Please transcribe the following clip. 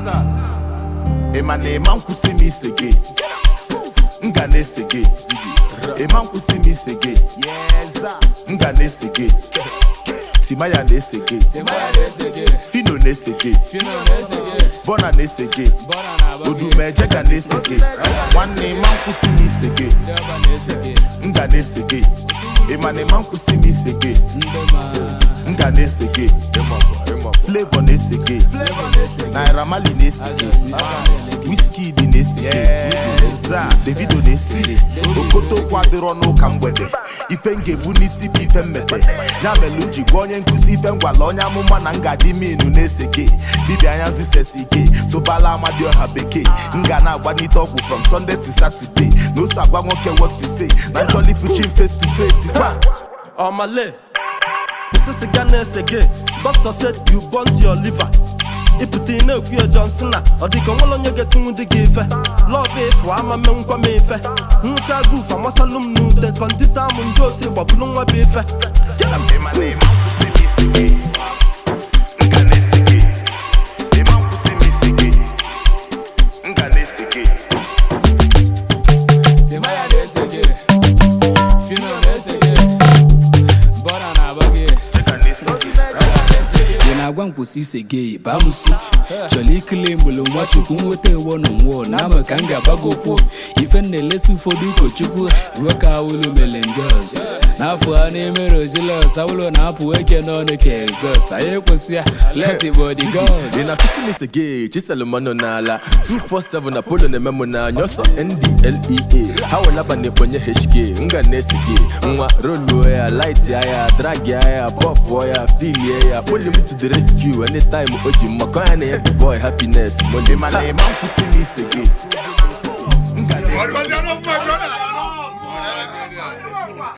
ịma na ịma nkwụsị m ise gị m ga na-ese gị ịma nkwụsị m ise gị m ga na-ese gị timaya na-ese gị fino na-ese gị bọna na-ese gị odumeje ga na-ese gị nwanne ịma nkwụsị m ise gị m ga na-ese gị ịma na ịma nkwụsị m ise gị m ga na-ese gị flavor na-ese gị naira mali na-ese gị wizkid na-ese gị za davido na-ese gị okotokwu adịrọ n'ụka mgbede ife m ga-ebu n'isi bụ ife mmete ya mere m ji gwa onye nkụzi ife ngwala onye amụma na ngadi minu na-ese gị dibịa anya zụsesi gị sobala amadioha bekee m ga na-agbanite ọgwụ from sunday to saturday na ose agwa nwoke what to say na nchọli fuchin face to face kwa Omale, this is Ghana again. Doctor said you burnt your liver. ịpụta ị na-ekwu ya Johnson na ọ dịka onwere onye ga-etinwu dị gị ife lọv efu ama menkwa m ife nwụcha guf amasalụ m n'ute kọndita m nje otu gbapụrụ nwa bụ ife Get 'em. ịma na ịma nkwụsị m ise gị m ga na-ese gị ịma nkwụsị m ise gị m ga na-ese gị Timaya na-ese gị Fino na-ese gị Bọna na-agba gị m ga na-ese gị ị na-agwa m kwụsị ise gị baa m nso chọrọ ikele mgbele nwa chukwu nweta ewo na nwụọ na ama ka m ga-agbago okwu ife m na-elesi ụfọdụ ụkọchukwu ruo ka awụlụ mere njọs n'afọ a na-emere ojilọs awụlụ na-apụ eke n'ọnụ ka egzọs anyị ekwesị ya lesi bọdi gọs ị na-akụsi m ise gị chiselụmanụ n'ala 247 na polo na-eme m n'anya ọsọ ndlea ha welaba na ekponye hk m ga na-ese gị nwa roluo ya light ya dragi ya bọfụọ ya filie ya poli m to the rescue anytime o ji mmakọ ya na ya the boy happiness ịma na ịma nkwụsị m ise gị m ga na-ese gị